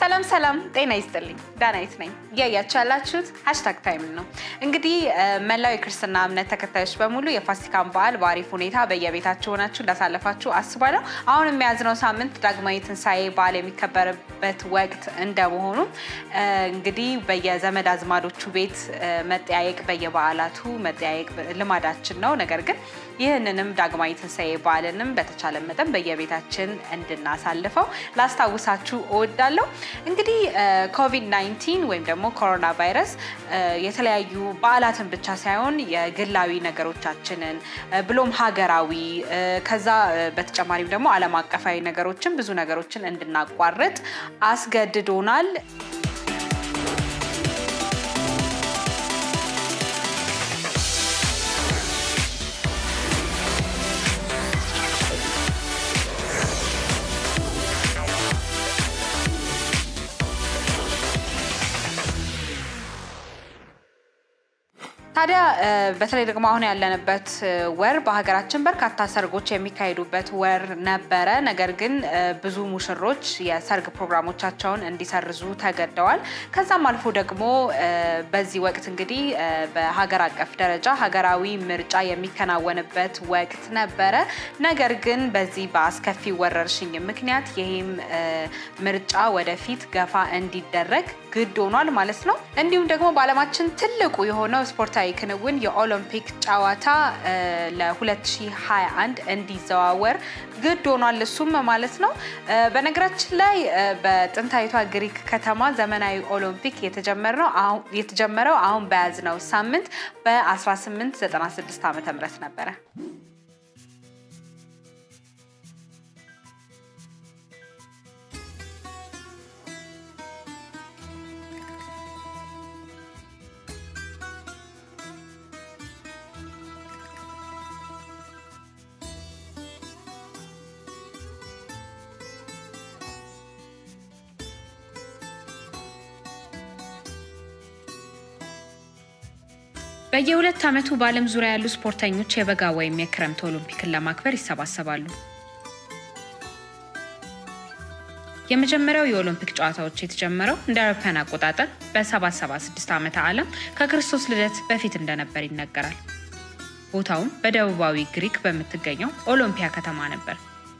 ሰላም ሰላም፣ ጤና ይስጥልኝ። ዳናይት ነኝ። እያያችሁ ያላችሁት ሀሽታግ ታይም ነው። እንግዲህ መላው የክርስትና እምነት ተከታዮች በሙሉ የፋሲካን በዓል በአሪፍ ሁኔታ በየቤታችሁ ሆናችሁ እንዳሳለፋችሁ አስባለሁ። አሁን የሚያዝነው ሳምንት ዳግማዊ ትንሣኤ በዓል የሚከበርበት ወቅት እንደመሆኑ እንግዲህ በየዘመድ አዝማዶቹ ቤት መጠያየቅ፣ በየበዓላቱ መጠያየቅ ልማዳችን ነው። ነገር ግን ይህንንም ዳግማዊ ትንሣኤ በዓልንም በተቻለ መጠን በየቤታችን እንድናሳልፈው ላስታውሳችሁ እወዳለሁ። እንግዲህ ኮቪድ 19 ወይም ደግሞ ኮሮና ቫይረስ የተለያዩ በዓላትን ብቻ ሳይሆን የግላዊ ነገሮቻችንን ብሎም ሀገራዊ ከዛ በተጨማሪም ደግሞ ዓለም አቀፋዊ ነገሮችን ብዙ ነገሮችን እንድናቋርጥ አስገድዶናል። ታዲያ በተለይ ደግሞ አሁን ያለንበት ወር በሀገራችን በርካታ ሰርጎች የሚካሄዱበት ወር ነበረ። ነገር ግን ብዙ ሙሽሮች የሰርግ ፕሮግራሞቻቸውን እንዲሰርዙ ተገደዋል። ከዛም አልፎ ደግሞ በዚህ ወቅት እንግዲህ በሀገር አቀፍ ደረጃ ሀገራዊ ምርጫ የሚከናወንበት ወቅት ነበረ። ነገር ግን በዚህ በአስከፊ ወረርሽኝ ምክንያት ይህም ምርጫ ወደፊት ገፋ እንዲደረግ ግድ ሆኗል ማለት ነው። እንዲሁም ደግሞ በዓለማችን ትልቁ የሆነው ስፖርታዊ ክንውን የኦሎምፒክ ጨዋታ ለ2021 እንዲዘዋወር ግድ ሆኗል እሱም ማለት ነው። በነገራችን ላይ በጥንታዊቷ ግሪክ ከተማ ዘመናዊ ኦሎምፒክ የተጀመረው አሁን በያዝነው ሳምንት በ1896 ዓ ም ነበረ። በየሁለት ዓመቱ በዓለም ዙሪያ ያሉ ስፖርተኞች የበጋ ወይም የክረምት ኦሎምፒክን ለማክበር ይሰባሰባሉ። የመጀመሪያው የኦሎምፒክ ጨዋታዎች የተጀመረው እንደ አውሮፓውያን አቆጣጠር በ776 ዓመተ ዓለም ከክርስቶስ ልደት በፊት እንደነበር ይነገራል። ቦታውም በደቡባዊ ግሪክ በምትገኘው ኦሎምፒያ ከተማ ነበር።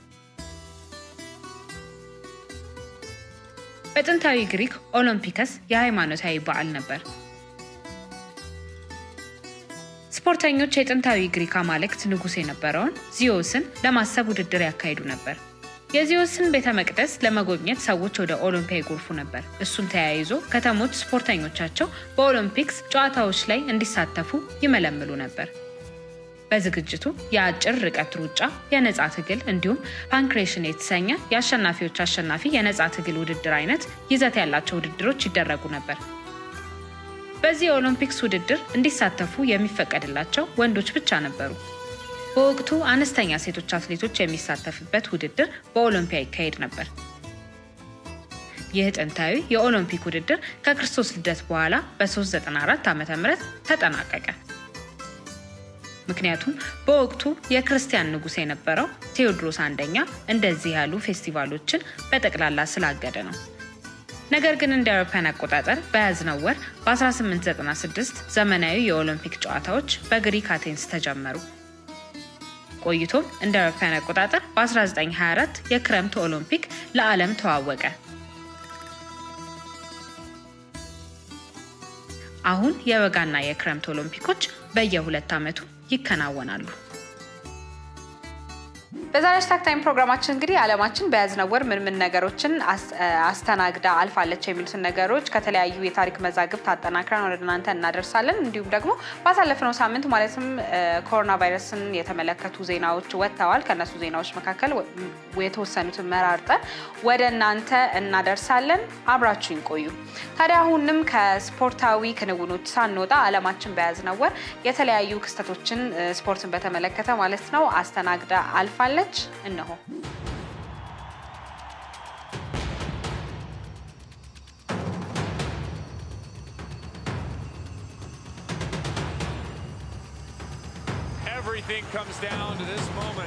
በጥንታዊ ግሪክ ኦሎምፒከስ የሃይማኖታዊ በዓል ነበር። ስፖርተኞች የጥንታዊ ግሪክ አማልክት ንጉሥ የነበረውን ዚዮስን ለማሰብ ውድድር ያካሂዱ ነበር። የዚዮስን ቤተ መቅደስ ለመጎብኘት ሰዎች ወደ ኦሎምፒያ ይጎርፉ ነበር። እሱን ተያይዞ ከተሞች ስፖርተኞቻቸው በኦሎምፒክስ ጨዋታዎች ላይ እንዲሳተፉ ይመለምሉ ነበር። በዝግጅቱ የአጭር ርቀት ሩጫ፣ የነፃ ትግል እንዲሁም ፓንክሬሽን የተሰኘ የአሸናፊዎች አሸናፊ የነፃ ትግል ውድድር አይነት ይዘት ያላቸው ውድድሮች ይደረጉ ነበር። በዚህ የኦሎምፒክስ ውድድር እንዲሳተፉ የሚፈቀድላቸው ወንዶች ብቻ ነበሩ። በወቅቱ አነስተኛ ሴቶች አትሌቶች የሚሳተፍበት ውድድር በኦሎምፒያ ይካሄድ ነበር። ይህ ጥንታዊ የኦሎምፒክ ውድድር ከክርስቶስ ልደት በኋላ በ394 ዓ ም ተጠናቀቀ። ምክንያቱም በወቅቱ የክርስቲያን ንጉሥ የነበረው ቴዎድሮስ አንደኛ እንደዚህ ያሉ ፌስቲቫሎችን በጠቅላላ ስላገደ ነው። ነገር ግን እንደ አውሮፓውያን አቆጣጠር በያዝነው ወር በ1896 ዘመናዊ የኦሎምፒክ ጨዋታዎች በግሪክ አቴንስ ተጀመሩ። ቆይቶም እንደ አውሮፓውያን አቆጣጠር በ1924 የክረምት ኦሎምፒክ ለዓለም ተዋወቀ። አሁን የበጋና የክረምት ኦሎምፒኮች በየሁለት ዓመቱ ይከናወናሉ። በዛሬ ሃሽታግ ታይም ፕሮግራማችን እንግዲህ ዓለማችን በያዝነው ወር ምን ምን ነገሮችን አስተናግዳ አልፋለች የሚሉትን ነገሮች ከተለያዩ የታሪክ መዛግብት አጠናክረን ወደ እናንተ እናደርሳለን። እንዲሁም ደግሞ ባሳለፍነው ሳምንት ማለትም ኮሮና ቫይረስን የተመለከቱ ዜናዎች ወጥተዋል። ከእነሱ ዜናዎች መካከል የተወሰኑትን መራርጠን ወደ እናንተ እናደርሳለን። አብራችሁኝ ቆዩ። ታዲያ አሁንም ከስፖርታዊ ክንውኖች ሳንወጣ ዓለማችን በያዝነው ወር የተለያዩ ክስተቶችን ስፖርትን በተመለከተ ማለት ነው አስተናግዳ አልፋለች። እነሆ Everything comes down to this moment.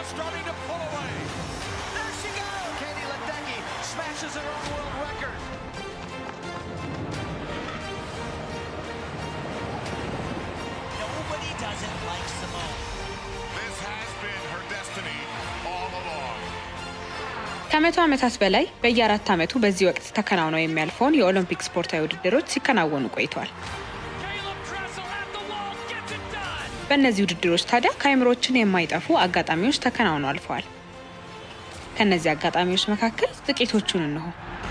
starting to pull away. There she goes! Katie Ledecky smashes her own world record. Nobody does it like Simone. This has been her destiny all along. ከመቶ ዓመታት በላይ በየአራት ዓመቱ በዚህ ወቅት ተከናውነው የሚያልፈውን የኦሎምፒክ ስፖርታዊ ውድድሮች ሲከናወኑ ቆይተዋል። Caleb Dressel at the wall gets it done. በእነዚህ ውድድሮች ታዲያ ከአይምሮችን የማይጠፉ አጋጣሚዎች ተከናውነው አልፈዋል። ከእነዚህ አጋጣሚዎች መካከል ጥቂቶቹን እንሆ።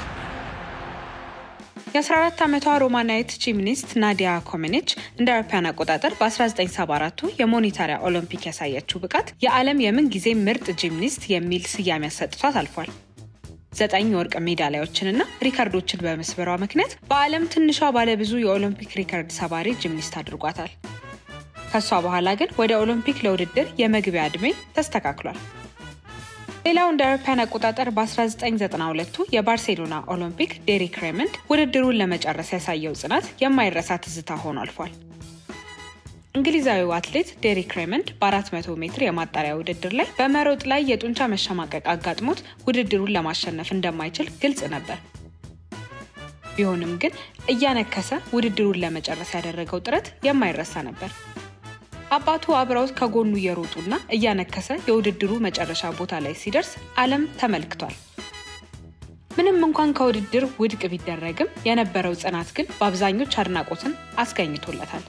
የ14 ዓመቷ ሮማናዊት ጂምኒስት ናዲያ ኮሜኔች እንደ አውሮፓውያን አቆጣጠር በ1974ቱ የሞኒታሪያ ኦሎምፒክ ያሳየችው ብቃት የዓለም የምን ጊዜ ምርጥ ጂምኒስት የሚል ስያሜ አሰጥቷት አልፏል። ዘጠኝ የወርቅ ሜዳሊያዎችንና ሪከርዶችን በመስበሯ ምክንያት በዓለም ትንሿ ባለብዙ የኦሎምፒክ ሪከርድ ሰባሪ ጂምኒስት አድርጓታል። ከሷ በኋላ ግን ወደ ኦሎምፒክ ለውድድር የመግቢያ ዕድሜ ተስተካክሏል። ሌላው እንደ አውሮፓውያን አቆጣጠር በ1992ቱ የባርሴሎና ኦሎምፒክ ዴሪክ ሬመንድ ውድድሩን ለመጨረስ ያሳየው ጽናት የማይረሳ ትዝታ ሆኖ አልፏል። እንግሊዛዊው አትሌት ዴሪክ ሬመንድ በ400 ሜትር የማጣሪያ ውድድር ላይ በመሮጥ ላይ የጡንቻ መሸማቀቅ አጋጥሞት ውድድሩን ለማሸነፍ እንደማይችል ግልጽ ነበር። ቢሆንም ግን እያነከሰ ውድድሩን ለመጨረስ ያደረገው ጥረት የማይረሳ ነበር። አባቱ አብረውት ከጎኑ እየሮጡና እያነከሰ የውድድሩ መጨረሻ ቦታ ላይ ሲደርስ ዓለም ተመልክቷል። ምንም እንኳን ከውድድር ውድቅ ቢደረግም የነበረው ጽናት ግን በአብዛኞች አድናቆትን አስገኝቶለታል።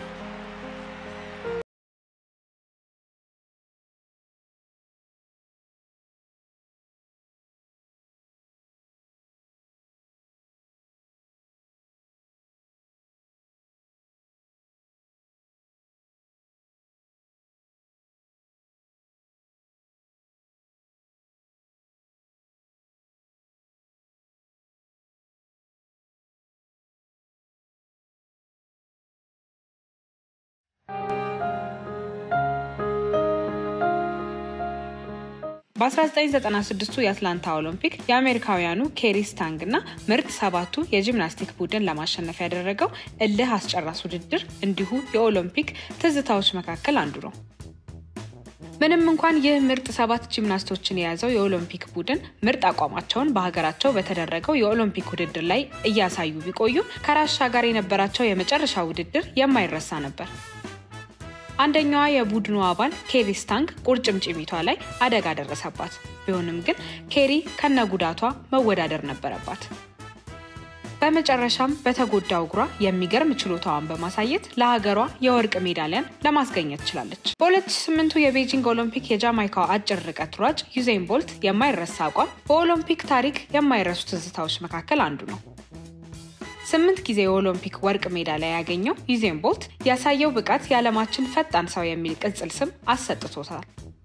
በ1996ቱ የአትላንታ ኦሎምፒክ የአሜሪካውያኑ ኬሪ ስታንግ እና ምርጥ ሰባቱ የጂምናስቲክ ቡድን ለማሸነፍ ያደረገው እልህ አስጨራስ ውድድር እንዲሁ የኦሎምፒክ ትዝታዎች መካከል አንዱ ነው። ምንም እንኳን ይህ ምርጥ ሰባት ጂምናስቶችን የያዘው የኦሎምፒክ ቡድን ምርጥ አቋማቸውን በሀገራቸው በተደረገው የኦሎምፒክ ውድድር ላይ እያሳዩ ቢቆዩ ከራሻ ጋር የነበራቸው የመጨረሻ ውድድር የማይረሳ ነበር። አንደኛዋ የቡድኑ አባል ኬሪ ስታንግ ቁርጭምጭሚቷ ላይ አደጋ ደረሰባት። ቢሆንም ግን ኬሪ ከነጉዳቷ መወዳደር ነበረባት። በመጨረሻም በተጎዳው እግሯ የሚገርም ችሎታዋን በማሳየት ለሀገሯ የወርቅ ሜዳሊያን ለማስገኘት ችላለች። በ2008ቱ የቤጂንግ ኦሎምፒክ የጃማይካው አጭር ርቀት ሯጭ ዩዜን ቦልት የማይረሳ አቋም በኦሎምፒክ ታሪክ የማይረሱ ትዝታዎች መካከል አንዱ ነው። ስምንት ጊዜ የኦሎምፒክ ወርቅ ሜዳሊያ ያገኘው ዩዜን ቦልት ያሳየው ብቃት የዓለማችን ፈጣን ሰው የሚል ቅጽል ስም አሰጥቶታል።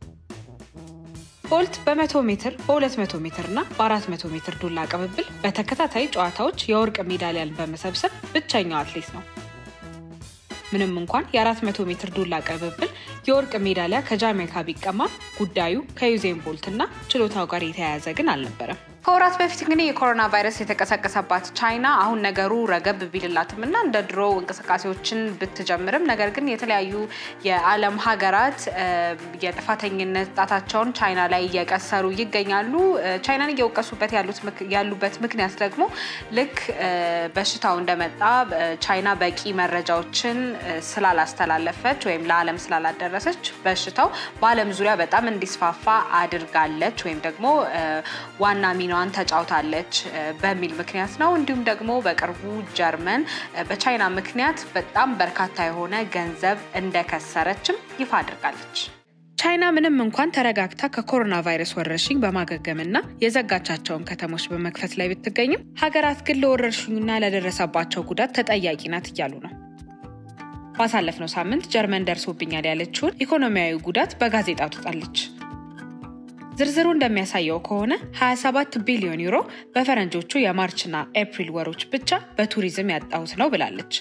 ቦልት በ100 ሜትር በ200 ሜትር እና በ400 ሜትር ዱላ ቅብብል በተከታታይ ጨዋታዎች የወርቅ ሜዳሊያን በመሰብሰብ ብቸኛው አትሌት ነው። ምንም እንኳን የ400 ሜትር ዱላ ቅብብል የወርቅ ሜዳሊያ ከጃሜይካ ቢቀማም ጉዳዩ ከዩዜን ቦልት እና ችሎታው ጋር የተያያዘ ግን አልነበረም። ከወራት በፊት እንግዲህ የኮሮና ቫይረስ የተቀሰቀሰባት ቻይና አሁን ነገሩ ረገብ ቢልላትም እና እንደ ድሮ እንቅስቃሴዎችን ብትጀምርም ነገር ግን የተለያዩ የዓለም ሀገራት የጥፋተኝነት ጣታቸውን ቻይና ላይ እየቀሰሩ ይገኛሉ። ቻይናን እየወቀሱበት ያሉበት ምክንያት ደግሞ ልክ በሽታው እንደመጣ ቻይና በቂ መረጃዎችን ስላላስተላለፈች ወይም ለዓለም ስላላደረሰች በሽታው በዓለም ዙሪያ በጣም እንዲስፋፋ አድርጋለች ወይም ደግሞ ዋና ሚናዋን ተጫውታለች በሚል ምክንያት ነው። እንዲሁም ደግሞ በቅርቡ ጀርመን በቻይና ምክንያት በጣም በርካታ የሆነ ገንዘብ እንደከሰረችም ይፋ አድርጋለች። ቻይና ምንም እንኳን ተረጋግታ ከኮሮና ቫይረስ ወረርሽኝ በማገገምና የዘጋቻቸውን ከተሞች በመክፈት ላይ ብትገኝም ሀገራት ግን ለወረርሽኙና ለደረሰባቸው ጉዳት ተጠያቂ ናት እያሉ ነው። ባሳለፍነው ሳምንት ጀርመን ደርሶብኛል ያለችውን ኢኮኖሚያዊ ጉዳት በጋዜጣ ትጣለች። ዝርዝሩ እንደሚያሳየው ከሆነ 27 ቢሊዮን ዩሮ በፈረንጆቹ የማርችና ኤፕሪል ወሮች ብቻ በቱሪዝም ያጣሁት ነው ብላለች።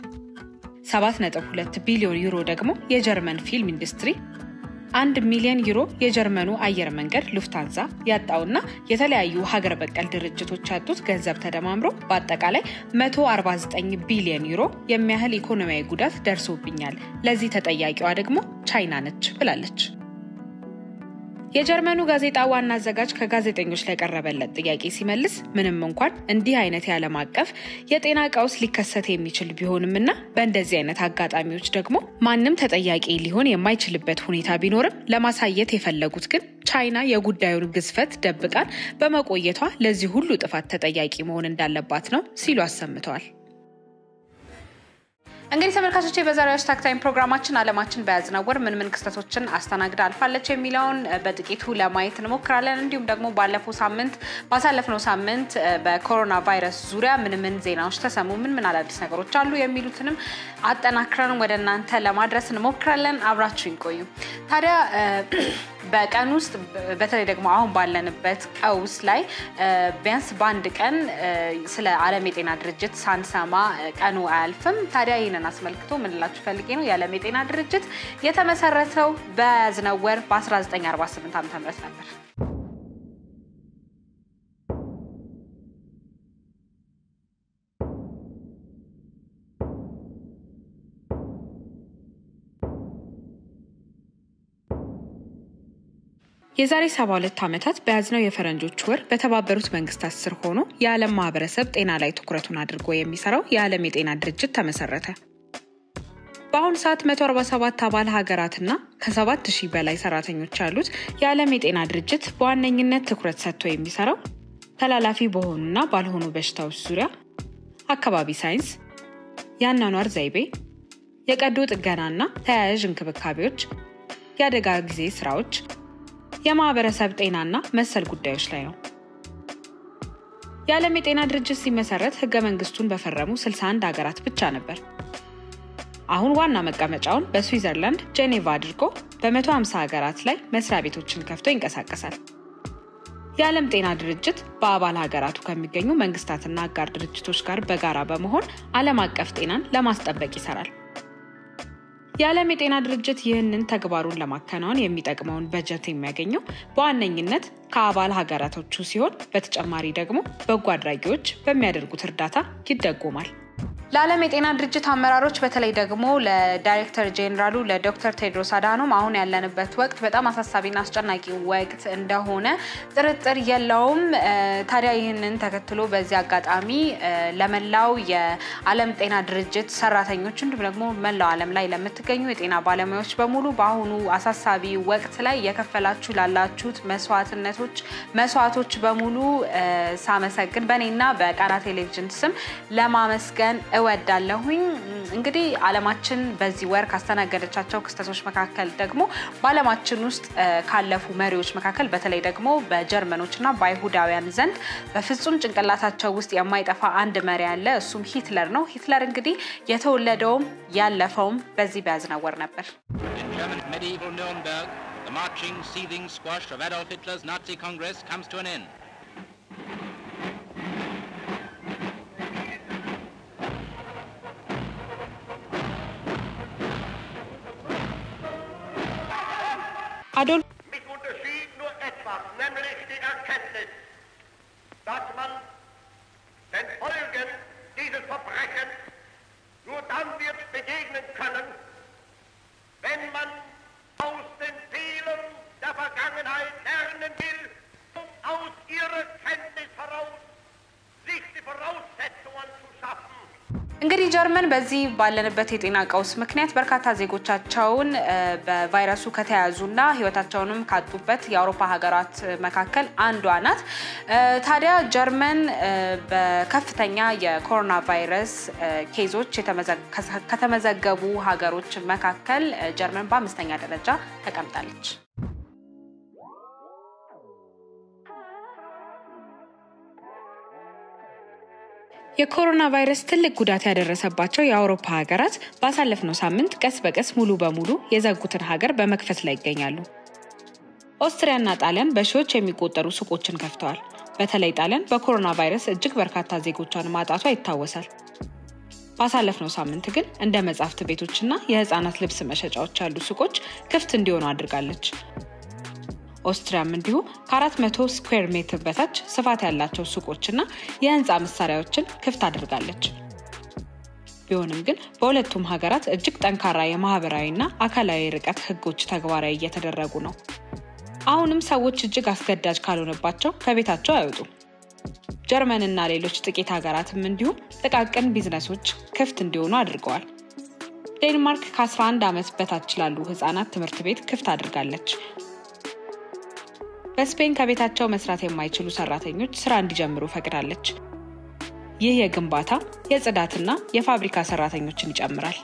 7.2 ቢሊዮን ዩሮ ደግሞ የጀርመን ፊልም ኢንዱስትሪ፣ አንድ ሚሊዮን ዩሮ የጀርመኑ አየር መንገድ ሉፍታንዛ ያጣውና የተለያዩ ሀገር በቀል ድርጅቶች ያጡት ገንዘብ ተደማምሮ በአጠቃላይ 149 ቢሊዮን ዩሮ የሚያህል ኢኮኖሚያዊ ጉዳት ደርሶብኛል፣ ለዚህ ተጠያቂዋ ደግሞ ቻይና ነች ብላለች። የጀርመኑ ጋዜጣ ዋና አዘጋጅ ከጋዜጠኞች ለቀረበለት ጥያቄ ሲመልስ ምንም እንኳን እንዲህ አይነት የዓለም አቀፍ የጤና ቀውስ ሊከሰት የሚችል ቢሆንም እና በእንደዚህ አይነት አጋጣሚዎች ደግሞ ማንም ተጠያቂ ሊሆን የማይችልበት ሁኔታ ቢኖርም ለማሳየት የፈለጉት ግን ቻይና የጉዳዩን ግዝፈት ደብቃን በመቆየቷ ለዚህ ሁሉ ጥፋት ተጠያቂ መሆን እንዳለባት ነው ሲሉ አሰምተዋል። እንግዲህ ተመልካቾች በዛሬው ሃሽታግ ታይም ፕሮግራማችን አለማችን በያዝነው ወር ምን ምን ክስተቶችን አስተናግዳ አልፋለች የሚለውን በጥቂቱ ለማየት እንሞክራለን። እንዲሁም ደግሞ ባለፈው ሳምንት ባሳለፍነው ሳምንት በኮሮና ቫይረስ ዙሪያ ምን ምን ዜናዎች ተሰሙ፣ ምን ምን አዳዲስ ነገሮች አሉ የሚሉትንም አጠናክረን ወደ እናንተ ለማድረስ እንሞክራለን። አብራችሁ ይቆዩ። ታዲያ በቀን ውስጥ በተለይ ደግሞ አሁን ባለንበት ቀውስ ላይ ቢያንስ በአንድ ቀን ስለ ዓለም የጤና ድርጅት ሳንሰማ ቀኑ አያልፍም። ታዲያ ይህንን አስመልክቶ ምንላችሁ ፈልጌ ነው የዓለም የጤና ድርጅት የተመሰረተው በያዝነው ወር በ1948 ዓ ም ነበር። የዛሬ 72 ዓመታት በያዝነው የፈረንጆች ወር በተባበሩት መንግስታት ስር ሆኖ የዓለም ማህበረሰብ ጤና ላይ ትኩረቱን አድርጎ የሚሰራው የዓለም የጤና ድርጅት ተመሰረተ። በአሁኑ ሰዓት 147 አባል ሀገራትና ከ7000 በላይ ሰራተኞች ያሉት የዓለም የጤና ድርጅት በዋነኝነት ትኩረት ሰጥቶ የሚሰራው ተላላፊ በሆኑና ባልሆኑ በሽታዎች ዙሪያ፣ አካባቢ ሳይንስ፣ የአኗኗር ዘይቤ፣ የቀዶ ጥገናና ተያያዥ እንክብካቤዎች፣ የአደጋ ጊዜ ስራዎች የማህበረሰብ ጤናና መሰል ጉዳዮች ላይ ነው። የዓለም የጤና ድርጅት ሲመሰረት ህገ መንግስቱን በፈረሙ 61 ሀገራት ብቻ ነበር። አሁን ዋና መቀመጫውን በስዊዘርላንድ ጄኔቫ አድርጎ በ150 ሀገራት ላይ መስሪያ ቤቶችን ከፍቶ ይንቀሳቀሳል። የዓለም ጤና ድርጅት በአባል ሀገራቱ ከሚገኙ መንግስታትና አጋር ድርጅቶች ጋር በጋራ በመሆን ዓለም አቀፍ ጤናን ለማስጠበቅ ይሰራል። የዓለም የጤና ድርጅት ይህንን ተግባሩን ለማከናወን የሚጠቅመውን በጀት የሚያገኘው በዋነኝነት ከአባል ሀገራቶቹ ሲሆን በተጨማሪ ደግሞ በጎ አድራጊዎች በሚያደርጉት እርዳታ ይደጎማል። ለዓለም የጤና ድርጅት አመራሮች በተለይ ደግሞ ለዳይሬክተር ጄኔራሉ ለዶክተር ቴድሮስ አድሃኖም አሁን ያለንበት ወቅት በጣም አሳሳቢና አስጨናቂ ወቅት እንደሆነ ጥርጥር የለውም። ታዲያ ይህንን ተከትሎ በዚህ አጋጣሚ ለመላው የዓለም ጤና ድርጅት ሰራተኞች እንዲሁም ደግሞ መላው ዓለም ላይ ለምትገኙ የጤና ባለሙያዎች በሙሉ በአሁኑ አሳሳቢ ወቅት ላይ የከፈላችሁ ላላችሁት መስዋዕትነቶች መስዋዕቶች በሙሉ ሳመሰግን በእኔና በቃና ቴሌቪዥን ስም ለማመስገን እወዳለሁኝ። እንግዲህ ዓለማችን በዚህ ወር ካስተናገደቻቸው ክስተቶች መካከል ደግሞ በዓለማችን ውስጥ ካለፉ መሪዎች መካከል በተለይ ደግሞ በጀርመኖች እና በአይሁዳውያን ዘንድ በፍጹም ጭንቅላታቸው ውስጥ የማይጠፋ አንድ መሪ አለ። እሱም ሂትለር ነው። ሂትለር እንግዲህ የተወለደውም ያለፈውም በዚህ በያዝነው ወር ነበር። In German medieval Nuremberg, the marching, seething squash of Adolf Hitler's Nazi Congress comes to an end. አዶልፍ Mich unterschied nur etwas, nämlich die Erkenntnis, dass man den Folgen dieses Verbrechens nur dann wird begegnen können, wenn man aus den Fehlern der Vergangenheit lernen will, um aus ihrer Kenntnis heraus sich die Voraussetzungen zu schaffen, እንግዲህ ጀርመን በዚህ ባለንበት የጤና ቀውስ ምክንያት በርካታ ዜጎቻቸውን በቫይረሱ ከተያዙና ሕይወታቸውንም ካጡበት የአውሮፓ ሀገራት መካከል አንዷ ናት። ታዲያ ጀርመን በከፍተኛ የኮሮና ቫይረስ ኬዞች ከተመዘገቡ ሀገሮች መካከል ጀርመን በአምስተኛ ደረጃ ተቀምጣለች። የኮሮና ቫይረስ ትልቅ ጉዳት ያደረሰባቸው የአውሮፓ ሀገራት ባሳለፍነው ሳምንት ቀስ በቀስ ሙሉ በሙሉ የዘጉትን ሀገር በመክፈት ላይ ይገኛሉ። ኦስትሪያና ጣሊያን በሺዎች የሚቆጠሩ ሱቆችን ከፍተዋል። በተለይ ጣሊያን በኮሮና ቫይረስ እጅግ በርካታ ዜጎቿን ማጣቷ ይታወሳል። ባሳለፍነው ሳምንት ግን እንደ መጻሕፍት ቤቶችና የህፃናት ልብስ መሸጫዎች ያሉ ሱቆች ክፍት እንዲሆኑ አድርጋለች። ኦስትሪያም እንዲሁ ከ400 ስኩዌር ሜትር በታች ስፋት ያላቸው ሱቆችና የህንፃ መሳሪያዎችን ክፍት አድርጋለች። ቢሆንም ግን በሁለቱም ሀገራት እጅግ ጠንካራ የማህበራዊና አካላዊ ርቀት ህጎች ተግባራዊ እየተደረጉ ነው። አሁንም ሰዎች እጅግ አስገዳጅ ካልሆነባቸው ከቤታቸው አይወጡም። ጀርመንና ሌሎች ጥቂት ሀገራትም እንዲሁም ጥቃቅን ቢዝነሶች ክፍት እንዲሆኑ አድርገዋል። ዴንማርክ ከ11 ዓመት በታች ላሉ ህጻናት ትምህርት ቤት ክፍት አድርጋለች። በስፔን ከቤታቸው መስራት የማይችሉ ሰራተኞች ስራ እንዲጀምሩ ፈቅዳለች። ይህ የግንባታ የጽዳትና የፋብሪካ ሰራተኞችን ይጨምራል።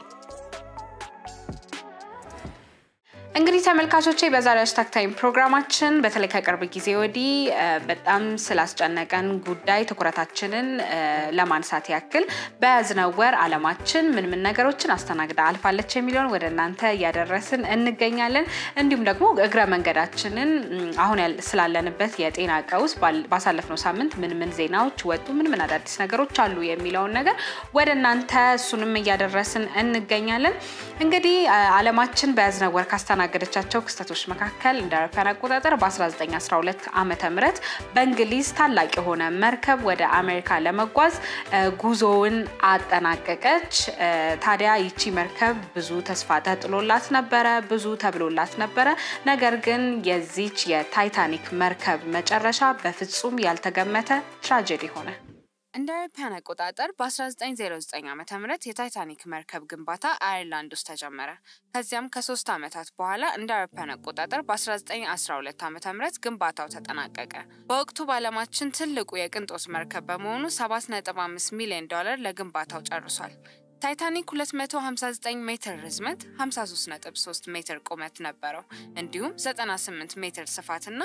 እንግዲህ ተመልካቾቼ በዛሬ ሃሽታግ ታይም ፕሮግራማችን በተለይ ከቅርብ ጊዜ ወዲህ በጣም ስላስጨነቀን ጉዳይ ትኩረታችንን ለማንሳት ያክል በያዝነው ወር አለማችን ምን ምን ነገሮችን አስተናግዳ አልፋለች የሚለውን ወደ እናንተ እያደረስን እንገኛለን። እንዲሁም ደግሞ እግረ መንገዳችንን አሁን ስላለንበት የጤና ቀውስ ባሳለፍነው ሳምንት ምን ምን ዜናዎች ወጡ፣ ምን ምን አዳዲስ ነገሮች አሉ የሚለውን ነገር ወደ እናንተ እሱንም እያደረስን እንገኛለን። እንግዲህ አለማችን በያዝነው ወር ካስተናገደቻቸው ክስተቶች መካከል እንደ አውሮፓውያን አቆጣጠር በ1912 ዓመተ ምህረት በእንግሊዝ ታላቅ የሆነ መርከብ ወደ አሜሪካ ለመጓዝ ጉዞውን አጠናቀቀች። ታዲያ ይቺ መርከብ ብዙ ተስፋ ተጥሎላት ነበረ፣ ብዙ ተብሎላት ነበረ። ነገር ግን የዚች የታይታኒክ መርከብ መጨረሻ በፍጹም ያልተገመተ ትራጀዲ ሆነ። እንደ አውሮፓውያን አቆጣጠር በ1909 ዓ ም የታይታኒክ መርከብ ግንባታ አየርላንድ ውስጥ ተጀመረ። ከዚያም ከሶስት ዓመታት በኋላ እንደ አውሮፓውያን አቆጣጠር በ1912 ዓ ም ግንባታው ተጠናቀቀ። በወቅቱ በዓለማችን ትልቁ የቅንጦት መርከብ በመሆኑ 7.5 ሚሊዮን ዶላር ለግንባታው ጨርሷል። ታይታኒክ 259 ሜትር ርዝመት፣ 533 ሜትር ቁመት ነበረው። እንዲሁም 98 ሜትር ስፋትና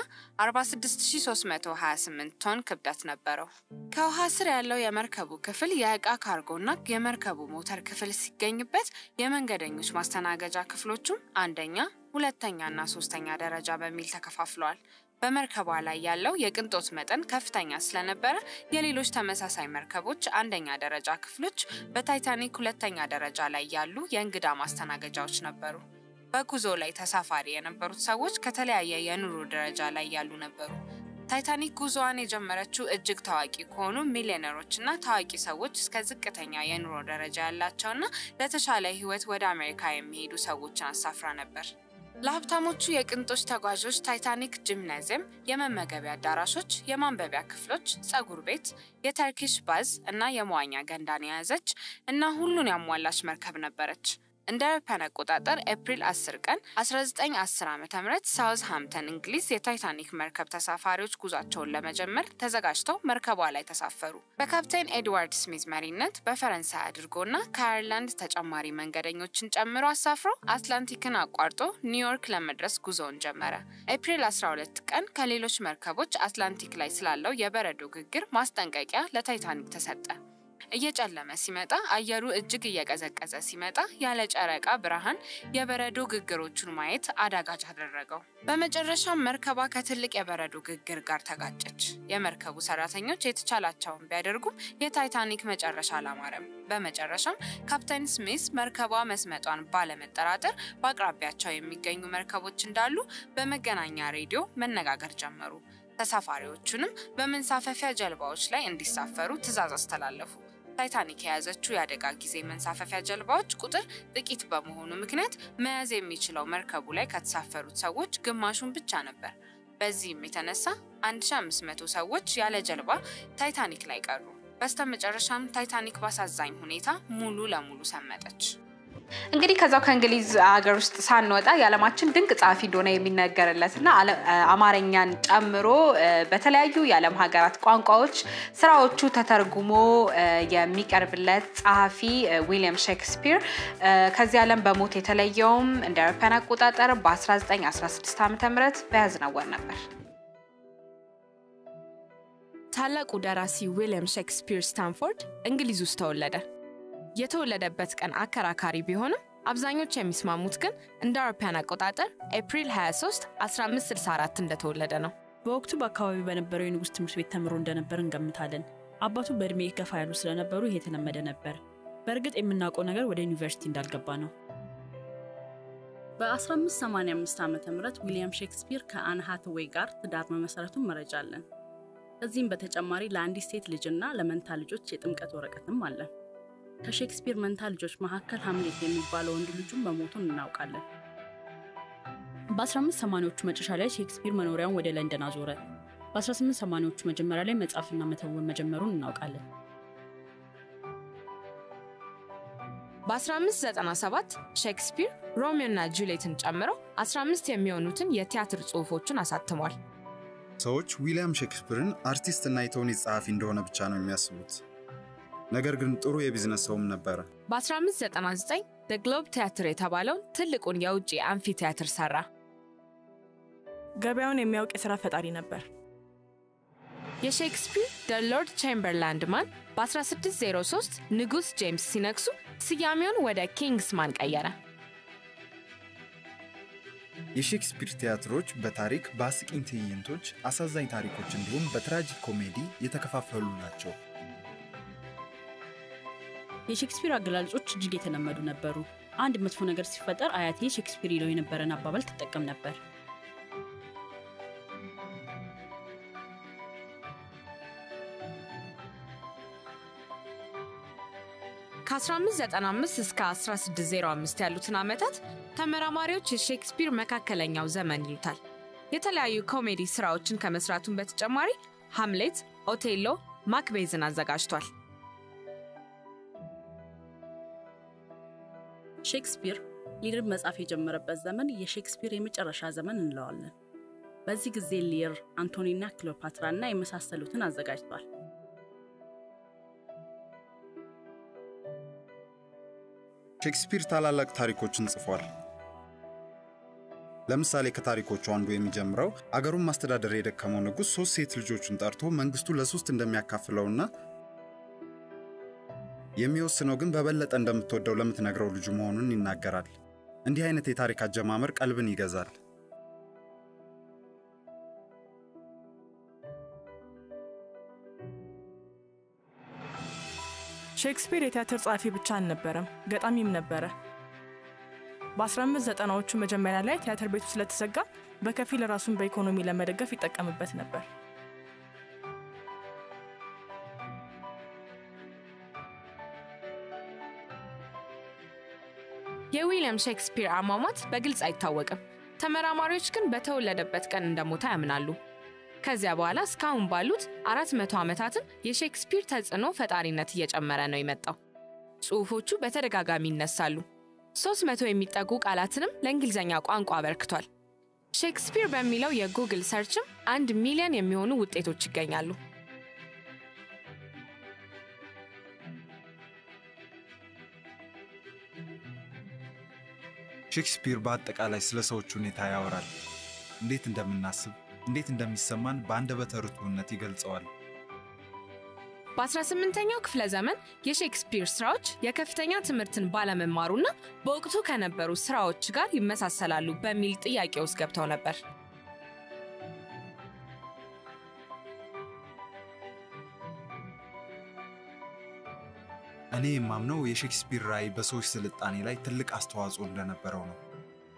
46328 ቶን ክብደት ነበረው። ከውሃ ስር ያለው የመርከቡ ክፍል የእቃ ካርጎና የመርከቡ ሞተር ክፍል ሲገኝበት የመንገደኞች ማስተናገጃ ክፍሎቹም አንደኛ፣ ሁለተኛና ሶስተኛ ደረጃ በሚል ተከፋፍለዋል። በመርከቧ ላይ ያለው የቅንጦት መጠን ከፍተኛ ስለነበረ የሌሎች ተመሳሳይ መርከቦች አንደኛ ደረጃ ክፍሎች በታይታኒክ ሁለተኛ ደረጃ ላይ ያሉ የእንግዳ ማስተናገጃዎች ነበሩ። በጉዞ ላይ ተሳፋሪ የነበሩት ሰዎች ከተለያየ የኑሮ ደረጃ ላይ ያሉ ነበሩ። ታይታኒክ ጉዞዋን የጀመረችው እጅግ ታዋቂ ከሆኑ ሚሊዮነሮችና ታዋቂ ሰዎች እስከ ዝቅተኛ የኑሮ ደረጃ ያላቸውና ለተሻለ ሕይወት ወደ አሜሪካ የሚሄዱ ሰዎችን አሳፍራ ነበር። ለሀብታሞቹ የቅንጦች ተጓዦች ታይታኒክ ጂምናዚየም፣ የመመገቢያ አዳራሾች፣ የማንበቢያ ክፍሎች፣ ጸጉር ቤት፣ የተርኪሽ ባዝ እና የመዋኛ ገንዳን የያዘች እና ሁሉን ያሟላች መርከብ ነበረች። እንደ አውሮፓውያን አቆጣጠር ኤፕሪል 10 ቀን 1910 ዓ ም ሳውዝ ሃምተን እንግሊዝ የታይታኒክ መርከብ ተሳፋሪዎች ጉዟቸውን ለመጀመር ተዘጋጅተው መርከቧ ላይ ተሳፈሩ። በካፕቴን ኤድዋርድ ስሚዝ መሪነት በፈረንሳይ አድርጎና ከአየርላንድ ተጨማሪ መንገደኞችን ጨምሮ አሳፍሮ አትላንቲክን አቋርጦ ኒውዮርክ ለመድረስ ጉዞውን ጀመረ። ኤፕሪል 12 ቀን ከሌሎች መርከቦች አትላንቲክ ላይ ስላለው የበረዶ ግግር ማስጠንቀቂያ ለታይታኒክ ተሰጠ። እየጨለመ ሲመጣ አየሩ እጅግ እየቀዘቀዘ ሲመጣ ያለ ጨረቃ ብርሃን የበረዶ ግግሮቹን ማየት አዳጋች አደረገው። በመጨረሻም መርከቧ ከትልቅ የበረዶ ግግር ጋር ተጋጨች። የመርከቡ ሰራተኞች የተቻላቸውን ቢያደርጉም የታይታኒክ መጨረሻ አላማረም። በመጨረሻም ካፕቴን ስሚስ መርከቧ መስመጧን ባለመጠራጠር በአቅራቢያቸው የሚገኙ መርከቦች እንዳሉ በመገናኛ ሬዲዮ መነጋገር ጀመሩ። ተሳፋሪዎቹንም በመንሳፈፊያ ጀልባዎች ላይ እንዲሳፈሩ ትዕዛዝ አስተላለፉ። ታይታኒክ የያዘችው የአደጋ ጊዜ መንሳፈፊያ ጀልባዎች ቁጥር ጥቂት በመሆኑ ምክንያት መያዝ የሚችለው መርከቡ ላይ ከተሳፈሩት ሰዎች ግማሹን ብቻ ነበር። በዚህም የተነሳ 1500 ሰዎች ያለ ጀልባ ታይታኒክ ላይ ቀሩ። በስተመጨረሻም ታይታኒክ ባሳዛኝ ሁኔታ ሙሉ ለሙሉ ሰመጠች። እንግዲህ ከዛው ከእንግሊዝ ሀገር ውስጥ ሳንወጣ የዓለማችን ድንቅ ጸሐፊ እንደሆነ የሚነገርለት እና አማርኛን ጨምሮ በተለያዩ የዓለም ሀገራት ቋንቋዎች ስራዎቹ ተተርጉሞ የሚቀርብለት ጸሐፊ ዊሊያም ሼክስፒር ከዚህ ዓለም በሞት የተለየውም እንደ አውሮፓውያን አቆጣጠር በ1916 ዓ ም በያዝነው ወር ነበር። ታላቁ ደራሲ ዊሊያም ሼክስፒር ስታንፎርድ እንግሊዝ ውስጥ ተወለደ። የተወለደበት ቀን አከራካሪ ቢሆንም አብዛኞች የሚስማሙት ግን እንደ አውሮፓውያን አቆጣጠር ኤፕሪል 23 1564 እንደተወለደ ነው። በወቅቱ በአካባቢው በነበረው የንጉሥ ትምህርት ቤት ተምሮ እንደነበር እንገምታለን። አባቱ በእድሜ ገፋ ያሉ ስለነበሩ ይሄ የተለመደ ነበር። በእርግጥ የምናውቀው ነገር ወደ ዩኒቨርሲቲ እንዳልገባ ነው። በ1585 ዓ ም ዊሊያም ሼክስፒር ከአን ሃትዌይ ጋር ትዳር መመሰረቱን መረጃ አለን። ከዚህም በተጨማሪ ለአንዲት ሴት ልጅና ለመንታ ልጆች የጥምቀት ወረቀትም አለን። ከሼክስፒር መንታ ልጆች መካከል ሀምሌት የሚባለው ወንድ ልጁን መሞቱን እናውቃለን። በ1580ዎቹ መጨረሻ ላይ ሼክስፒር መኖሪያውን ወደ ለንደን አዞረ። በ1880ዎቹ መጀመሪያ ላይ መጻፍና መተወን መጀመሩን እናውቃለን። በ1597 ሼክስፒር ሮሚዮ እና ጁሌትን ጨምሮ 15 የሚሆኑትን የቲያትር ጽሑፎቹን አሳትሟል። ሰዎች ዊሊያም ሼክስፒርን አርቲስት እና የተውኔት ጸሐፊ እንደሆነ ብቻ ነው የሚያስቡት። ነገር ግን ጥሩ የቢዝነስ ሰውም ነበረ። በ1599 ደ ግሎብ ቲያትር የተባለውን ትልቁን የውጭ አምፊ ቲያትር ሰራ። ገበያውን የሚያውቅ የሥራ ፈጣሪ ነበር። የሼክስፒር ደ ሎርድ ቼምበርላንድ ማን በ1603 ንጉሥ ጄምስ ሲነግሱ ስያሜውን ወደ ኪንግስማን ቀየረ። የሼክስፒር ቲያትሮች በታሪክ በአስቂኝ ትዕይንቶች፣ አሳዛኝ ታሪኮች እንዲሁም በትራጂክ ኮሜዲ የተከፋፈሉ ናቸው። የሼክስፒር አገላለጾች እጅግ የተለመዱ ነበሩ። አንድ መጥፎ ነገር ሲፈጠር አያቴ ሼክስፒር ይለው የነበረን አባባል ትጠቀም ነበር። ከ1595 እስከ 1605 ያሉትን ዓመታት ተመራማሪዎች የሼክስፒር መካከለኛው ዘመን ይሉታል። የተለያዩ ኮሜዲ ሥራዎችን ከመስራቱን በተጨማሪ ሃምሌት፣ ኦቴሎ፣ ማክቤዝን አዘጋጅቷል። ሼክስፒር ሊር መጻፍ የጀመረበት ዘመን የሼክስፒር የመጨረሻ ዘመን እንለዋለን። በዚህ ጊዜ ሊር፣ አንቶኒና ክሊዮፓትራ እና የመሳሰሉትን አዘጋጅቷል። ሼክስፒር ታላላቅ ታሪኮችን ጽፏል። ለምሳሌ ከታሪኮቹ አንዱ የሚጀምረው አገሩን ማስተዳደር የደከመው ንጉሥ ሶስት ሴት ልጆቹን ጠርቶ መንግስቱ ለሶስት እንደሚያካፍለውና የሚወስነው ግን በበለጠ እንደምትወደው ለምትነግረው ልጁ መሆኑን ይናገራል። እንዲህ አይነት የታሪክ አጀማመር ቀልብን ይገዛል። ሼክስፒር የቲያትር ጸሐፊ ብቻ አልነበረም፣ ገጣሚም ነበረ። በ1590ዎቹ መጀመሪያ ላይ ቲያትር ቤቱ ስለተዘጋ በከፊል ራሱን በኢኮኖሚ ለመደገፍ ይጠቀምበት ነበር። የዊሊያም ሼክስፒር አሟሟት በግልጽ አይታወቅም። ተመራማሪዎች ግን በተወለደበት ቀን እንደሞተ ያምናሉ። ከዚያ በኋላ እስካሁን ባሉት አራት መቶ ዓመታትም የሼክስፒር ተጽዕኖ ፈጣሪነት እየጨመረ ነው የመጣው። ጽሑፎቹ በተደጋጋሚ ይነሳሉ። ሦስት መቶ የሚጠጉ ቃላትንም ለእንግሊዝኛ ቋንቋ አበርክቷል። ሼክስፒር በሚለው የጉግል ሰርችም አንድ ሚሊዮን የሚሆኑ ውጤቶች ይገኛሉ። ሼክስፒር በአጠቃላይ ስለ ሰዎች ሁኔታ ያወራል። እንዴት እንደምናስብ፣ እንዴት እንደሚሰማን በአንደበተ ርቱዕነት ይገልጸዋል። በ18ኛው ክፍለ ዘመን የሼክስፒር ስራዎች የከፍተኛ ትምህርትን ባለመማሩና በወቅቱ ከነበሩ ስራዎች ጋር ይመሳሰላሉ በሚል ጥያቄ ውስጥ ገብተው ነበር። እኔ የማምነው የሼክስፒር ራዕይ በሰዎች ስልጣኔ ላይ ትልቅ አስተዋጽኦ እንደነበረው ነው።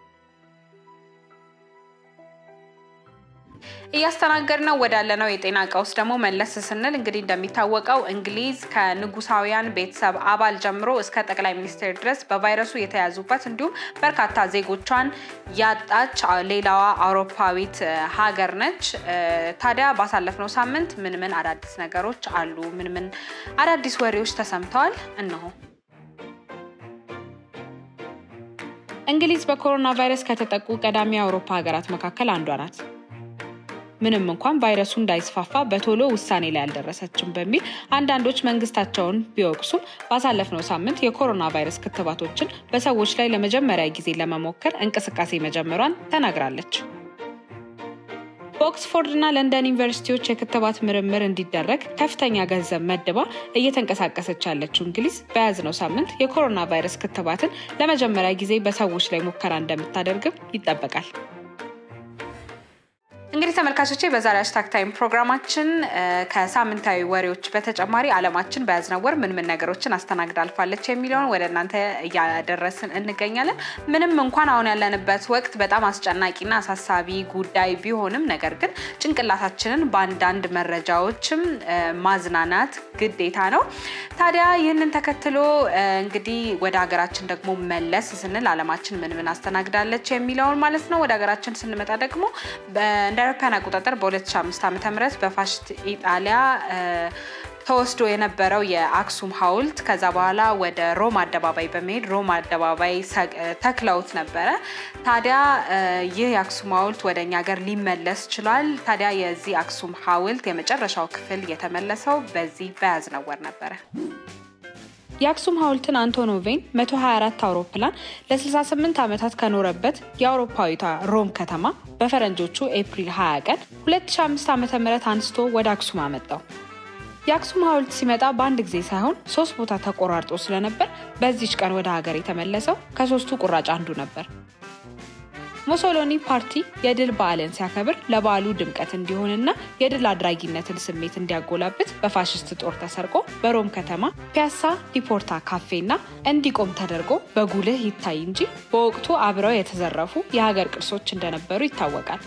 እያስተናገድነው ወዳለነው የጤና ቀውስ ደግሞ መለስ ስንል እንግዲህ እንደሚታወቀው እንግሊዝ ከንጉሳውያን ቤተሰብ አባል ጀምሮ እስከ ጠቅላይ ሚኒስትር ድረስ በቫይረሱ የተያዙበት እንዲሁም በርካታ ዜጎቿን ያጣች ሌላዋ አውሮፓዊት ሀገር ነች። ታዲያ ባሳለፍነው ሳምንት ምን ምን አዳዲስ ነገሮች አሉ? ምን ምን አዳዲስ ወሬዎች ተሰምተዋል? እነሆ። እንግሊዝ በኮሮና ቫይረስ ከተጠቁ ቀዳሚ የአውሮፓ ሀገራት መካከል አንዷ ናት። ምንም እንኳን ቫይረሱ እንዳይስፋፋ በቶሎ ውሳኔ ላይ አልደረሰችም በሚል አንዳንዶች መንግስታቸውን ቢወቅሱም ባሳለፍነው ሳምንት የኮሮና ቫይረስ ክትባቶችን በሰዎች ላይ ለመጀመሪያ ጊዜ ለመሞከር እንቅስቃሴ መጀመሯን ተናግራለች። በኦክስፎርድ እና ለንደን ዩኒቨርሲቲዎች የክትባት ምርምር እንዲደረግ ከፍተኛ ገንዘብ መድባ እየተንቀሳቀሰች ያለችው እንግሊዝ በያዝነው ሳምንት የኮሮና ቫይረስ ክትባትን ለመጀመሪያ ጊዜ በሰዎች ላይ ሙከራ እንደምታደርግም ይጠበቃል። እንግዲህ ተመልካቾቼ በዛሬ ሃሽታግ ታይም ፕሮግራማችን እ፣ ከሳምንታዊ ወሬዎች በተጨማሪ ዓለማችን በያዝነው ወር ምን ምን ነገሮችን አስተናግዳ አልፋለች የሚለውን ወደ እናንተ እያደረስን እንገኛለን። ምንም እንኳን አሁን ያለንበት ወቅት በጣም አስጨናቂና አሳሳቢ ጉዳይ ቢሆንም ነገር ግን ጭንቅላታችንን በአንዳንድ መረጃዎችም እ፣ ማዝናናት ግዴታ ነው። ታዲያ ይህንን ተከትሎ እ፣ እንግዲህ ወደ ሀገራችን ደግሞ መለስ ስንል ዓለማችን ምን ምን አስተናግዳለች የሚለውን ማለት ነው። ወደ ሀገራችን ስንመጣ ደግሞ በ- እንደ አውሮፓውያን አቆጣጠር በ2005 ዓ ም በፋሽስት ኢጣሊያ እ፣ ተወስዶ የነበረው የአክሱም ሐውልት ከዛ በኋላ ወደ ሮም አደባባይ በመሄድ ሮም አደባባይ ሰ- ተክለውት ነበረ። ታዲያ እ፣ ይህ የአክሱም ሐውልት ወደ እኛ ሀገር ሊመለስ ችሏል። ታዲያ የዚህ አክሱም ሐውልት የመጨረሻው ክፍል የተመለሰው በዚህ በያዝነው ወር ነበረ። የአክሱም ሐውልትን አንቶኖቬን 124 አውሮፕላን ለ68 ዓመታት ከኖረበት የአውሮፓዊቷ ሮም ከተማ በፈረንጆቹ ኤፕሪል 20 ቀን 2005 ዓ.ም አንስቶ ወደ አክሱም አመጣው። የአክሱም ሐውልት ሲመጣ በአንድ ጊዜ ሳይሆን ሶስት ቦታ ተቆራርጦ ስለነበር በዚች ቀን ወደ ሀገር የተመለሰው ከሶስቱ ቁራጭ አንዱ ነበር። ሞሶሎኒ ፓርቲ የድል በዓልን ሲያከብር ለበዓሉ ድምቀት እንዲሆንና የድል አድራጊነትን ስሜት እንዲያጎላብት በፋሽስት ጦር ተሰርቆ በሮም ከተማ ፒያሳ ዲፖርታ ካፌና እንዲቆም ተደርጎ በጉልህ ይታይ እንጂ በወቅቱ አብረው የተዘረፉ የሀገር ቅርሶች እንደነበሩ ይታወቃል።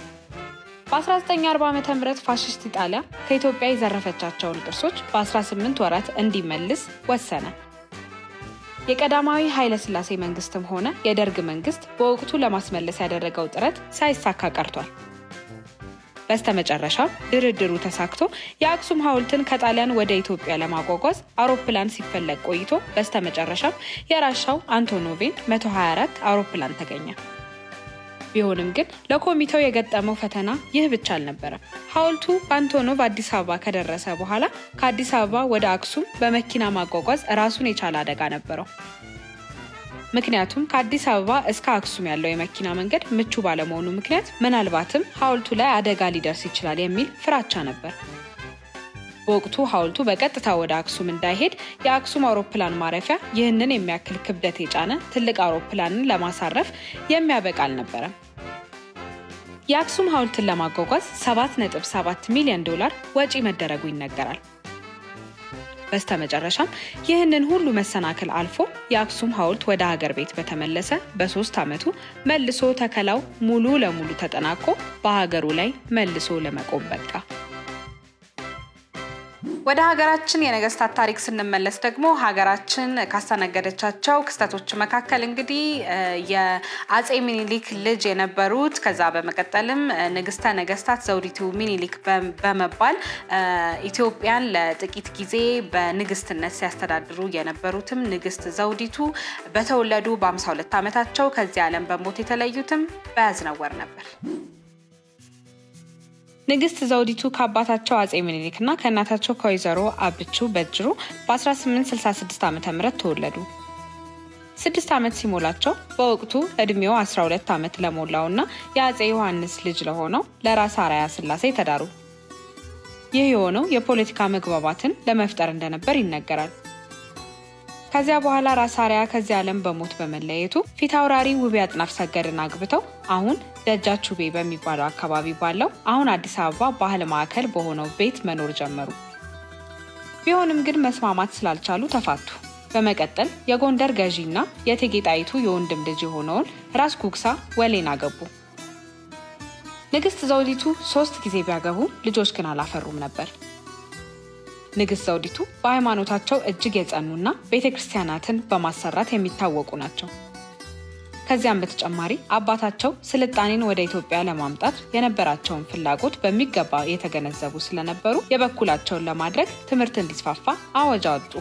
በ1940 ዓ ም ፋሽስት ኢጣሊያ ከኢትዮጵያ የዘረፈቻቸውን ቅርሶች በ18 ወራት እንዲመልስ ወሰነ። የቀዳማዊ ኃይለ ሥላሴ መንግስትም ሆነ የደርግ መንግስት በወቅቱ ለማስመለስ ያደረገው ጥረት ሳይሳካ ቀርቷል። በስተመጨረሻም ድርድሩ ተሳክቶ የአክሱም ሐውልትን ከጣሊያን ወደ ኢትዮጵያ ለማጓጓዝ አውሮፕላን ሲፈለግ ቆይቶ በስተመጨረሻም የራሻው አንቶኖቬን 124 አውሮፕላን ተገኘ። ቢሆንም ግን ለኮሚቴው የገጠመው ፈተና ይህ ብቻ አልነበረም። ሐውልቱ በአንቶኖቭ አዲስ አበባ ከደረሰ በኋላ ከአዲስ አበባ ወደ አክሱም በመኪና ማጓጓዝ ራሱን የቻለ አደጋ ነበረው። ምክንያቱም ከአዲስ አበባ እስከ አክሱም ያለው የመኪና መንገድ ምቹ ባለመሆኑ ምክንያት ምናልባትም ሐውልቱ ላይ አደጋ ሊደርስ ይችላል የሚል ፍራቻ ነበር። በወቅቱ ሐውልቱ በቀጥታ ወደ አክሱም እንዳይሄድ የአክሱም አውሮፕላን ማረፊያ ይህንን የሚያክል ክብደት የጫነ ትልቅ አውሮፕላንን ለማሳረፍ የሚያበቃ አልነበረም። የአክሱም ሐውልትን ለማጓጓዝ 7.7 ሚሊዮን ዶላር ወጪ መደረጉ ይነገራል። በስተመጨረሻም ይህንን ሁሉ መሰናክል አልፎ የአክሱም ሐውልት ወደ ሀገር ቤት በተመለሰ በሶስት ዓመቱ መልሶ ተከላው ሙሉ ለሙሉ ተጠናቆ በሀገሩ ላይ መልሶ ለመቆም በቃ። ወደ ሀገራችን የነገስታት ታሪክ ስንመለስ ደግሞ ሀገራችን ካስተናገደቻቸው ክስተቶች መካከል እንግዲህ እ፣ የአጼ ሚኒሊክ ልጅ የነበሩት ከዛ በመቀጠልም እ፣ ንግስተ ነገስታት ዘውዲቱ ሚኒሊክ በ- በመባል እ፣ ኢትዮጵያን ለጥቂት ጊዜ በንግስትነት ሲያስተዳድሩ የነበሩትም ንግስት ዘውዲቱ በተወለዱ በ52 ዓመታቸው ከዚህ ዓለም በሞት የተለዩትም በያዝነው ወር ነበር። ንግስት ዘውዲቱ ከአባታቸው አጼ ምኒልክ እና ከእናታቸው ከወይዘሮ አብቹ በጅሩ በ1866 ዓ ም ተወለዱ። ስድስት ዓመት ሲሞላቸው በወቅቱ እድሜው 12 ዓመት ለሞላው እና የአጼ ዮሐንስ ልጅ ለሆነው ለራስ አራያ ስላሴ ተዳሩ። ይህ የሆነው የፖለቲካ መግባባትን ለመፍጠር እንደነበር ይነገራል። ከዚያ በኋላ ራስ አርያ ከዚህ ዓለም በሞት በመለየቱ ፊት አውራሪ ውቤ አጥናፍ ሰገድን አግብተው አሁን ደጃች ውቤ በሚባለው አካባቢ ባለው አሁን አዲስ አበባ ባህል ማዕከል በሆነው ቤት መኖር ጀመሩ። ቢሆንም ግን መስማማት ስላልቻሉ ተፋቱ። በመቀጠል የጎንደር ገዢና የእቴጌ ጣይቱ የወንድም ልጅ የሆነውን ራስ ጉግሳ ወሌን አገቡ። ንግስት ዘውዲቱ ሶስት ጊዜ ቢያገቡ ልጆች ግን አላፈሩም ነበር። ንግስት ዘውዲቱ በሃይማኖታቸው እጅግ የጸኑና ቤተ ክርስቲያናትን በማሰራት የሚታወቁ ናቸው። ከዚያም በተጨማሪ አባታቸው ስልጣኔን ወደ ኢትዮጵያ ለማምጣት የነበራቸውን ፍላጎት በሚገባ የተገነዘቡ ስለነበሩ የበኩላቸውን ለማድረግ ትምህርት እንዲስፋፋ አዋጅ አወጡ።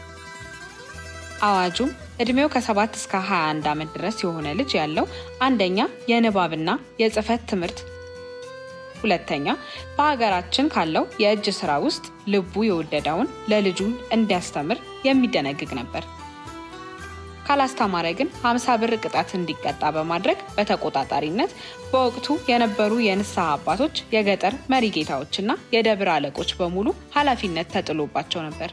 አዋጁም እድሜው ከ7 እስከ 21 ዓመት ድረስ የሆነ ልጅ ያለው አንደኛ የንባብና የጽህፈት ትምህርት ሁለተኛ በሀገራችን ካለው የእጅ ስራ ውስጥ ልቡ የወደደውን ለልጁ እንዲያስተምር የሚደነግግ ነበር። ካላስተማረ ግን 50 ብር ቅጣት እንዲቀጣ በማድረግ በተቆጣጣሪነት በወቅቱ የነበሩ የንስሐ አባቶች፣ የገጠር መሪ ጌታዎችና የደብር አለቆች በሙሉ ኃላፊነት ተጥሎባቸው ነበር።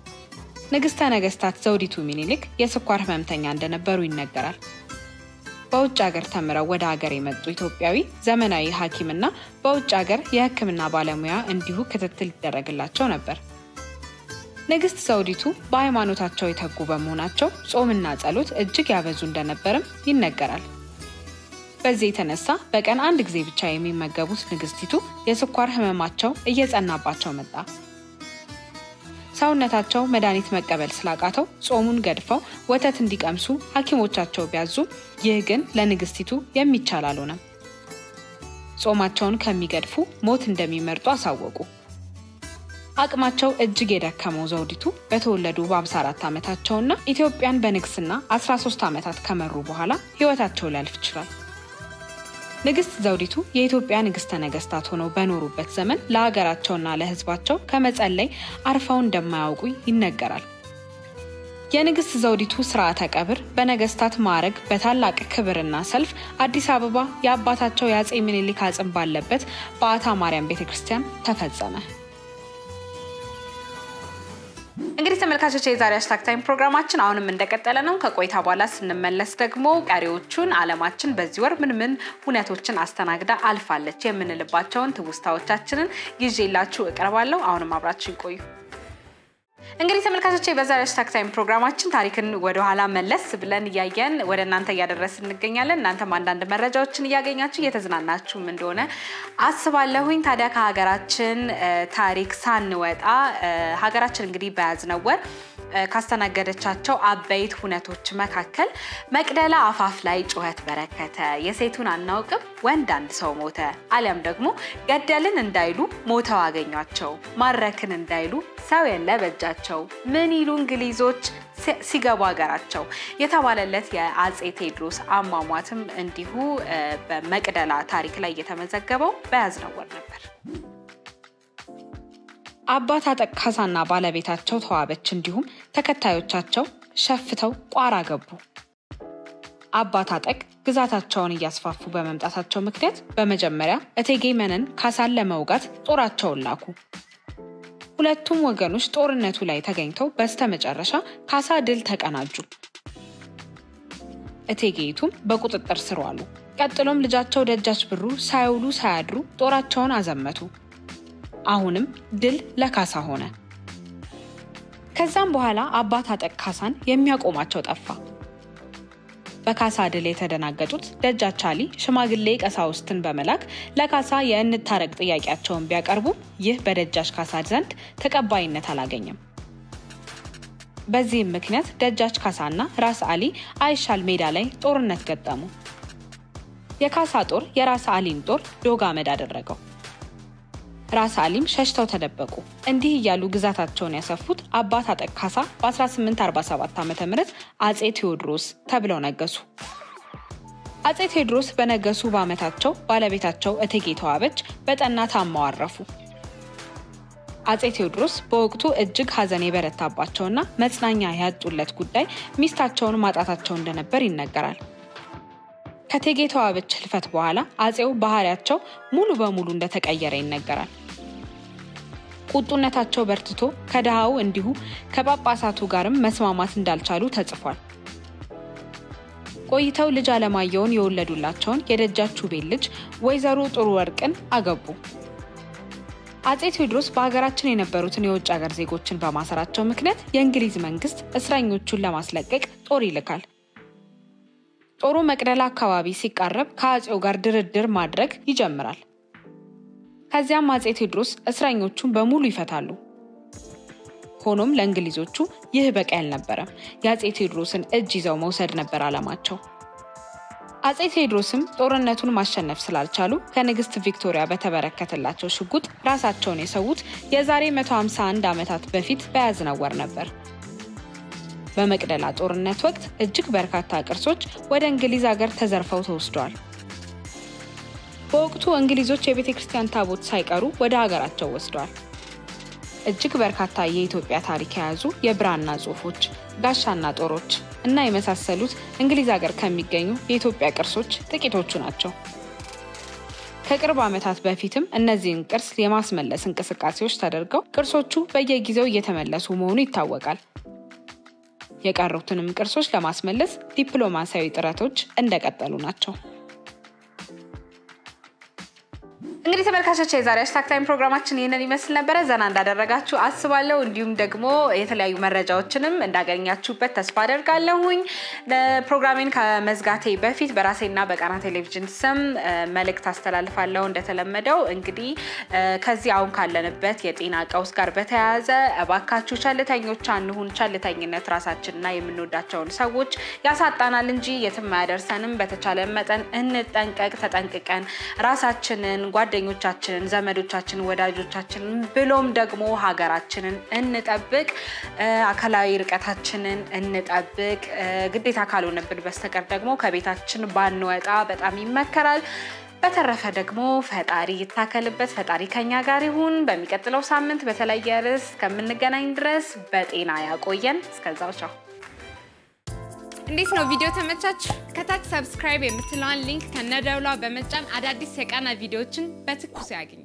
ንግስተ ነገስታት ዘውዲቱ ሚኒሊክ የስኳር ህመምተኛ እንደነበሩ ይነገራል። በውጭ ሀገር ተምረው ወደ ሀገር የመጡ ኢትዮጵያዊ ዘመናዊ ሐኪምና በውጭ ሀገር የሕክምና ባለሙያ እንዲሁ ክትትል ይደረግላቸው ነበር። ንግስት ዘውዲቱ በሃይማኖታቸው የተጉ በመሆናቸው ጾምና ጸሎት እጅግ ያበዙ እንደነበርም ይነገራል። በዚህ የተነሳ በቀን አንድ ጊዜ ብቻ የሚመገቡት ንግስቲቱ የስኳር ህመማቸው እየጸናባቸው መጣ። ሰውነታቸው መድኃኒት መቀበል ስላቃተው ጾሙን ገድፈው ወተት እንዲቀምሱ ሐኪሞቻቸው ቢያዙም ይህ ግን ለንግስቲቱ የሚቻል አልሆነም። ጾማቸውን ከሚገድፉ ሞት እንደሚመርጡ አሳወቁ። አቅማቸው እጅግ የደከመው ዘውዲቱ በተወለዱ በ54 ዓመታቸውና ኢትዮጵያን በንግስና 13 ዓመታት ከመሩ በኋላ ህይወታቸው ሊያልፍ ይችላል። ንግስት ዘውዲቱ የኢትዮጵያ ንግስተ ነገስታት ሆነው በኖሩበት ዘመን ለሀገራቸውና ለህዝባቸው ከመጸለይ አርፈው እንደማያውቁ ይነገራል። የንግስት ዘውዲቱ ስርዓተ ቀብር በነገስታት ማዕረግ በታላቅ ክብርና ሰልፍ አዲስ አበባ የአባታቸው የአጼ ምኒልክ አጽም ባለበት በአታ ማርያም ቤተ ክርስቲያን ተፈጸመ። እንግዲህ ተመልካቾች የዛሬ ሃሽታግ ታይም ፕሮግራማችን አሁንም እንደቀጠለ ነው። ከቆይታ በኋላ ስንመለስ ደግሞ ቀሪዎቹን አለማችን በዚህ ወር ምን ምን ሁነቶችን አስተናግዳ አልፋለች የምንልባቸውን ትውስታዎቻችንን ይዤላችሁ እቀርባለሁ። አሁንም አብራችሁ ይቆዩ። እንግዲህ ተመልካቾች በዛሬ ሃሽታግ ታይም ፕሮግራማችን ታሪክን ወደኋላ መለስ ብለን እያየን ወደ እናንተ እያደረስን እንገኛለን። እናንተም አንዳንድ መረጃዎችን እያገኛችሁ እየተዝናናችሁም እንደሆነ አስባለሁኝ። ታዲያ ከሀገራችን ታሪክ ሳንወጣ ሀገራችን እንግዲህ በያዝነው ወር ካስተናገደቻቸው አበይት ሁነቶች መካከል መቅደላ አፋፍ ላይ ጩኸት በረከተ፣ የሴቱን አናውቅም ወንድ አንድ ሰው ሞተ፣ አሊያም ደግሞ ገደልን እንዳይሉ ሞተው አገኟቸው፣ ማረክን እንዳይሉ ሰው የለ በእጃቸው፣ ምን ይሉ እንግሊዞች ሲገቡ ሀገራቸው የተባለለት የአጼ ቴዎድሮስ አሟሟትም እንዲሁ በመቅደላ ታሪክ ላይ የተመዘገበው በያዝነው ወር ነበር። አባት አጠቅ ካሳና ባለቤታቸው ተዋበች እንዲሁም ተከታዮቻቸው ሸፍተው ቋራ ገቡ። አባት አጠቅ ግዛታቸውን እያስፋፉ በመምጣታቸው ምክንያት በመጀመሪያ እቴጌ መነን ካሳን ለመውጋት ጦራቸውን ላኩ። ሁለቱም ወገኖች ጦርነቱ ላይ ተገኝተው በስተመጨረሻ ካሳ ድል ተቀናጁ። እቴጌይቱም በቁጥጥር ስር ዋሉ። ቀጥሎም ልጃቸው ደጃች ብሩ ሳይውሉ ሳያድሩ ጦራቸውን አዘመቱ። አሁንም ድል ለካሳ ሆነ። ከዛም በኋላ አባት አጠቅ ካሳን የሚያቆማቸው ጠፋ። በካሳ ድል የተደናገጡት ደጃች አሊ ሽማግሌ ቀሳውስትን በመላክ ለካሳ የእንታረቅ ጥያቄያቸውን ቢያቀርቡ ይህ በደጃች ካሳ ዘንድ ተቀባይነት አላገኘም። በዚህም ምክንያት ደጃች ካሳና ራስ አሊ አይሻል ሜዳ ላይ ጦርነት ገጠሙ። የካሳ ጦር የራስ አሊን ጦር ዶግ አመድ አደረገው። ራስ አሊም ሸሽተው ተደበቁ። እንዲህ እያሉ ግዛታቸውን ያሰፉት አባት አጠቅ ካሳ በ1847 ዓ ም አጼ ቴዎድሮስ ተብለው ነገሱ። አጼ ቴዎድሮስ በነገሱ በዓመታቸው ባለቤታቸው እቴጌ ተዋበች በጠና ታመው አረፉ። አጼ ቴዎድሮስ በወቅቱ እጅግ ሐዘን የበረታባቸውና መጽናኛ ያጡለት ጉዳይ ሚስታቸውን ማጣታቸው እንደነበር ይነገራል። ከእቴጌ ተዋበች ህልፈት በኋላ አጼው ባህሪያቸው ሙሉ በሙሉ እንደተቀየረ ይነገራል። ቁጡነታቸው በርትቶ ከድሃው እንዲሁ ከጳጳሳቱ ጋርም መስማማት እንዳልቻሉ ተጽፏል። ቆይተው ልጅ አለማየሁን የወለዱላቸውን የደጃች ቤት ልጅ ወይዘሮ ጥሩ ወርቅን አገቡ። አጼ ቴዎድሮስ በሀገራችን የነበሩትን የውጭ ሀገር ዜጎችን በማሰራቸው ምክንያት የእንግሊዝ መንግስት እስረኞቹን ለማስለቀቅ ጦር ይልካል። ጦሩ መቅደላ አካባቢ ሲቃረብ ከአጼው ጋር ድርድር ማድረግ ይጀምራል። ከዚያም አጼ ቴዎድሮስ እስረኞቹን በሙሉ ይፈታሉ። ሆኖም ለእንግሊዞቹ ይህ በቂ አልነበረም። የአጼ ቴዎድሮስን እጅ ይዘው መውሰድ ነበር ዓላማቸው። አጼ ቴዎድሮስም ጦርነቱን ማሸነፍ ስላልቻሉ ከንግስት ቪክቶሪያ በተበረከተላቸው ሽጉጥ ራሳቸውን የሰዉት የዛሬ 151 ዓመታት በፊት በያዝነው ወር ነበር። በመቅደላ ጦርነት ወቅት እጅግ በርካታ ቅርሶች ወደ እንግሊዝ ሀገር ተዘርፈው ተወስደዋል። በወቅቱ እንግሊዞች የቤተ ክርስቲያን ታቦት ሳይቀሩ ወደ ሀገራቸው ወስደዋል። እጅግ በርካታ የኢትዮጵያ ታሪክ የያዙ የብራና ጽሑፎች፣ ጋሻና ጦሮች እና የመሳሰሉት እንግሊዝ ሀገር ከሚገኙ የኢትዮጵያ ቅርሶች ጥቂቶቹ ናቸው። ከቅርብ ዓመታት በፊትም እነዚህን ቅርስ የማስመለስ እንቅስቃሴዎች ተደርገው ቅርሶቹ በየጊዜው እየተመለሱ መሆኑ ይታወቃል። የቀሩትንም ቅርሶች ለማስመለስ ዲፕሎማሲያዊ ጥረቶች እንደቀጠሉ ናቸው። እንግዲህ ተመልካቾች የዛሬ ሃሽታግ ታይም ፕሮግራማችን ይህንን ይመስል ነበረ። ዘና እንዳደረጋችሁ አስባለሁ። እንዲሁም ደግሞ የተለያዩ መረጃዎችንም እንዳገኛችሁበት ተስፋ አደርጋለሁኝ። ፕሮግራሜን ከመዝጋቴ በፊት በራሴና በቃና ቴሌቪዥን ስም መልእክት አስተላልፋለሁ። እንደተለመደው እንግዲህ ከዚህ አሁን ካለንበት የጤና ቀውስ ጋር በተያያዘ እባካችሁ ቸልተኞች አንሁን። ቸልተኝነት ራሳችንና የምንወዳቸውን ሰዎች ያሳጣናል እንጂ የትም አያደርሰንም። በተቻለ መጠን እንጠንቀቅ። ተጠንቅቀን ራሳችንን ጓደኞቻችንን፣ ዘመዶቻችንን፣ ወዳጆቻችንን ብሎም ደግሞ ሀገራችንን እንጠብቅ። አካላዊ ርቀታችንን እንጠብቅ። ግዴታ ካልሆነብን በስተቀር ደግሞ ከቤታችን ባንወጣ በጣም ይመከራል። በተረፈ ደግሞ ፈጣሪ ይታከልበት፣ ፈጣሪ ከኛ ጋር ይሁን። በሚቀጥለው ሳምንት በተለየ ርዕስ ከምንገናኝ ድረስ በጤና ያቆየን። እስከዛው ቻው። እንዴት ነው ቪዲዮ ተመቻችሁ? ከታች ሰብስክራይብ የምትለዋን ሊንክ ከነደውሏ በመጫን አዳዲስ የቃና ቪዲዮዎችን በትኩስ ያገኙ።